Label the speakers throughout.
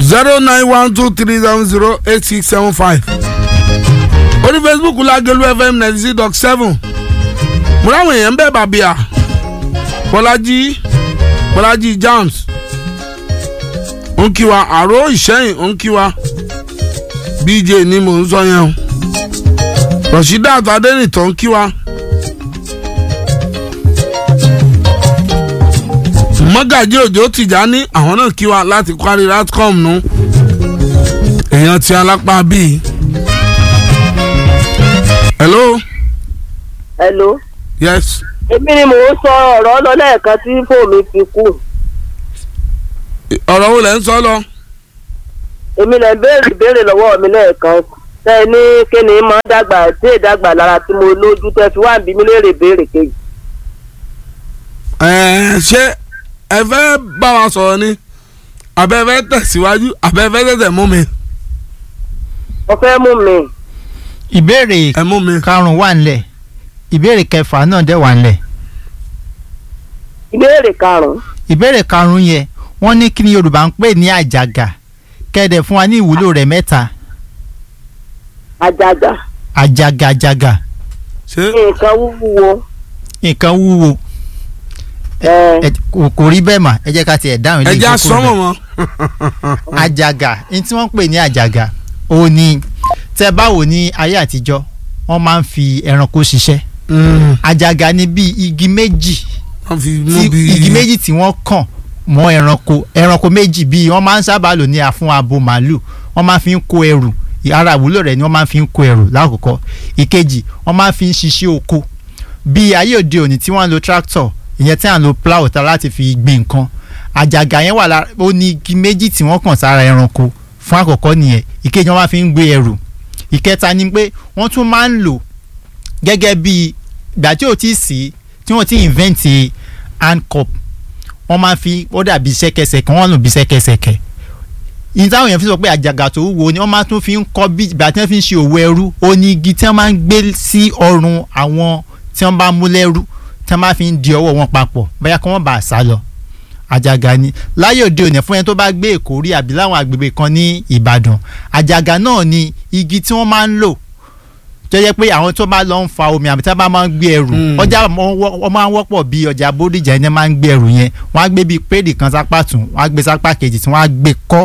Speaker 1: zero nine one two three seven zero eight six seven five orí facebook lágẹ̀lú fm ninety six dot seven mo ráwọn èèyàn bẹ́ẹ̀ bàbíà bọ́lájí bọ́lájí james ó ń kí wa àrò ìṣẹ́yìn ó ń kí wa bj ni mò ń sọ yẹn o rasheedat adẹnitọ ń kí wa mọ́gàjí òjò tìjání àwọn náà kí wa láti kwari ratcom nu èèyàn ti alápá bíi. hello
Speaker 2: hello.
Speaker 1: yes
Speaker 2: èmi ni mò ń sọ ọ̀rọ̀ lọ lẹ́ẹ̀kan tí fóònù fi kú.
Speaker 1: ọ̀rọ̀ wo lẹ́ ń sọ lọ.
Speaker 2: èmi lè béèrè ìbéèrè lọ́wọ́ mi lẹ́ẹ̀kan tẹ́ ẹ ní kíni máa dàgbà tí ì dàgbà lára tí mo lójú tẹ́ fi wá bí mi léèrè béèrè kejì.
Speaker 1: ẹ̀ẹ́ ṣé ẹ fẹ́ bá wa sọ̀rọ̀ ni àbẹ́ fẹ́ tẹ̀síwájú àbẹ́ fẹ́ tẹ̀tẹ̀ mú mi.
Speaker 2: mo fẹ́ mú mi.
Speaker 3: ìbéèrè
Speaker 1: ẹ mú mi.
Speaker 3: karùn-ún wà nílẹ̀ ìbéèrè kẹfà náà dẹ̀ wà nílẹ̀
Speaker 2: ìbéèrè karùn-ún.
Speaker 3: ìbéèrè karùn-ún yẹn wọ́n ní kí ni yorùbá ń pè ní àjàgà kẹ́ẹ̀dẹ̀ fún wa ní ìwúlò rẹ̀ mẹ́ta
Speaker 2: àjàgà
Speaker 3: àjàgà àjàgà
Speaker 1: ṣé
Speaker 2: nǹkan wúwo.
Speaker 3: nǹkan wúwo
Speaker 2: ẹ
Speaker 3: ẹ- kò kò rí bẹ́ẹ̀ mà ẹ jẹ́ ká tiẹ̀ dáhùn ilé
Speaker 1: ẹ já
Speaker 3: ìjókòó
Speaker 1: sọ́mọ̀
Speaker 3: rẹ̀.
Speaker 1: mọ́.
Speaker 3: àjàgà ní tí wọ́n ń pè ní àjàgà ó ní tẹ́ báwo ní ayé àtijọ́ wọ́n máa ń fi ẹranko ṣiṣẹ́ àjàgà ni bíi igi méjì
Speaker 1: wọ́n fi
Speaker 3: tí
Speaker 1: mú bí.
Speaker 3: igi méjì tí wọ́n kàn mọ́ ẹranko ẹranko méjì bíi wọ́n máa ń sábà lò ní àfún abo màálù wọ́n máa fi ń kó ẹrù ara ìwúlò rẹ̀ ni wọ́n máa fi ń kó ẹrù lákòókò ìkejì wọ́n máa fi ń ṣiṣẹ́ oko bí ayé òde òní tí wọ́n ń lo tractor ìyẹn tí à ń lo plow ta láti fi gbin nǹkan àjàgà yẹn wà lára ó ní igi méjì tí wọ́n kàn sára ẹranko fún àkọ́kọ́ nìyẹn ìkejì wọ́n máa fi ń gbé ẹrù ìkẹta ni pé wọ́n tún máa ń lò gẹ́gẹ́ bí ìgbà tí ò tí ì sí tí wọ́n ti invent hand cup wọ́n máa fi ó dàbí ṣẹ́kẹsẹ̀kẹ́ wọ́n lò bí ṣẹ́kẹsẹ̀kẹ́ ìyẹn táwọn èèyàn fi sọ pé àjàgà tó wúwo ni wọ́n máa tún fi ń kọ́ bí ìgbà tí wọ́n fi ń ṣe òwò ẹrú ó ní igi tí wọ́n máa ń gbé sí ọrùn àwọn tí wọ́n bá mú lẹ́rú tí wọ́n máa fi ń di ọwọ́ wọn papọ̀ bóyá kí wọ́n bá a sá lọ àjàgà ni láyé òde òní fún ẹni tó bá gbé èkó rí àbí láwọn àgbègbè kan ní ìbàdàn àjàgà náà ni igi tí wọ́n máa ń lò tó yẹ pé àwọn tó bá lọ ń fa omi àbí tí wọ́n bá máa ń gbé ẹrù
Speaker 1: Mm.
Speaker 3: ọjà wọ́n máa ń wọ́pọ̀ bí ọjà bódìjà ẹni máa ń gbé ẹrù yẹn wọ́n á gbé bíi péèdì kan sápá tún wọ́n á gbé sápá kejì tí wọ́n á gbé kọ́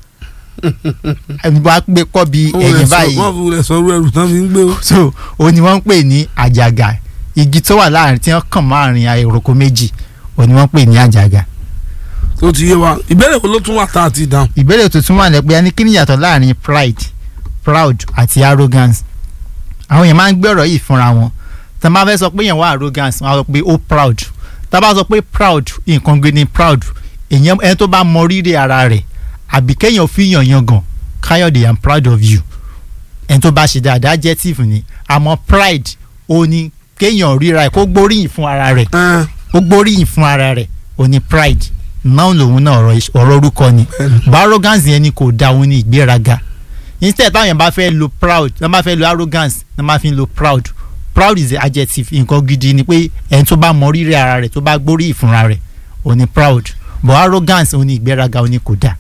Speaker 3: wọ́n á gbé kọ́ bíi ẹ̀yìn báyìí
Speaker 1: wọ́n fi wulẹ̀ sọ̀rọ̀ ẹrù tán fi ń gbé o.
Speaker 3: so òun ni wọ́n ń pè ní àjàgà igi tó wà láàrin tí wọ́n kàn máàrin àìròkọ méjì òun ni wọ́n ń pè ní àjàgà
Speaker 1: tó ti yé wa ìbéèrè wo ló tún wà tá a ti dáhùn.
Speaker 3: ìbéèrè tuntun wà lẹ́pẹ́ ní kí ni ìyàtọ̀ láàrin pride proud àti arrogance àwọn èèyàn máa ń gbé ọ̀rọ̀ yìí fúnra wọn tá a máa fẹ́ sọ pé èèyàn wá arrogance wọ́n á sọ pé ó proud tá a bá sọ pé proud nǹkan gbé ní proud èèyàn ẹni tó bá mọ rírì ara rẹ̀ àbí kéèyàn fi yàn yangàn káyọ̀dé i'm proud of you ẹni tó bá ṣe dáadáa adjective ni àmọ́ pride ó ní kéèyàn ríra ẹ̀ kó gbóríyìn fún ara rẹ̀
Speaker 1: Ẹ,
Speaker 3: ó gbóríyìn fún ara rẹ̀ ó ní pride náà lòun náà ọ̀rọ̀ ìṣ- ọ̀rọ̀ orúkọ ni but arrogance yẹn ni kò da òun ní ìgbéraga instead táwọn yẹn bá fẹ́ lo proud wọ́n bá fẹ́ lo arrogance wọ́n máa fi lo proud proud is the adjective nǹkan gidi ni pé ẹni tó bá mọ rírì ara rẹ̀ tó bá gbóríyìn fúnra rẹ̀ ó ní proud but arrogance ó ní ìgbéraga ó ní kò da.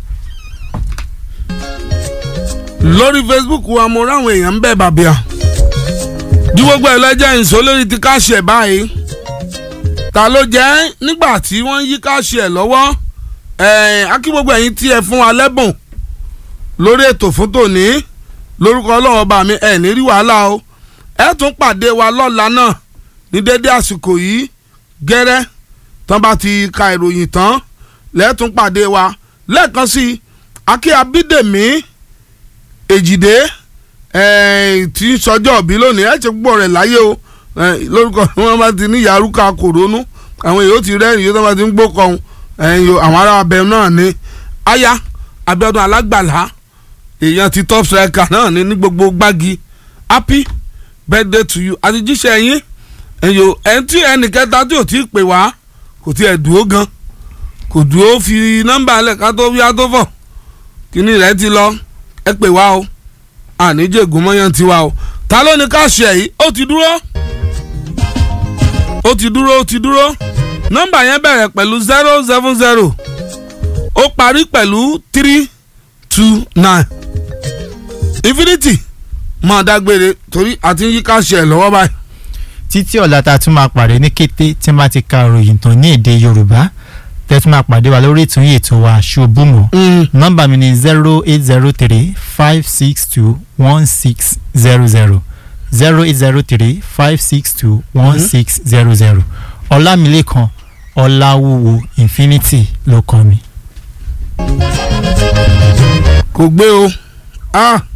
Speaker 1: lórí facebook wa mo ráwọn èèyàn ń bẹ̀ bàbíà ju gbogbo ẹ̀ lọ́jọ́ ìṣó lórí ti káṣí ẹ̀ báyìí ta ló jẹ́ nígbà tí wọ́n yí káṣí ẹ̀ lọ́wọ́ ẹ̀ akí gbogbo ẹ̀yin tí ẹ fún wa lẹ́bùn lórí ètò fún tòní lórúkọ ọlọ́run ọba mi ẹ̀ ní rí wàhálà o ẹ tún pàdé wa lọ́la náà ní dédé àsìkò yìí gẹ́rẹ́ tán bá ti ka ìròyìn tán lẹ́ẹ̀tún pàdé wa lẹ́ẹ̀kan sí i akí abídèmí èjìdé eh, tí ń sọjọ́ òbí lónìí ẹ̀ ti gbọ́ rẹ̀ láyé o eh, lórúkọ wọn bá ti ní yàrúkà kòrónú àwọn èèyàn ó ti rẹ́rìn yóò tó bá ti ń gbó kọ́hún àwọn ará abẹ náà ní aya Abíọ́dún alágbàlá èèyàn ti top striker náà ní ní gbogbo gbági happy birthday to you àti jíṣẹ́ yín ẹ̀yọ́ ẹ̀ tí ẹnì kẹta tí ò tí ì pè wá kò tí ẹ̀ dúró gan kò dúró fi nọ́mbà alẹ́ ká tó wíwá tó fọ̀ kíní rẹ̀ ti lọ ẹ pè wá o àníjègùn mọ́yán ti wá o ta ló ní ká ṣe yìí ó ti dúró ó ti dúró ó ti dúró nọ́mbà yẹn bẹ̀rẹ̀ pẹ̀lú zero seven zero ó parí pẹ̀lú three two nine infinity máa dágbére torí àti yí káṣí ẹ̀ lọ́wọ́ báyìí.
Speaker 3: títí ọ̀la tá a tún máa pàdé ní kété tí n bá ti ka ròyìn tán ní èdè yorùbá tẹ́ tún máa pàdé wa lórí ètò yìí ètò wa ṣubúmọ̀ nọ́mbà mi ni zero eight zero three five six two one six zero zero zero eight zero three five six two one six zero zero ọlámilékan ọláwúwo infinity ló kọ mi.
Speaker 1: kò gbé o ah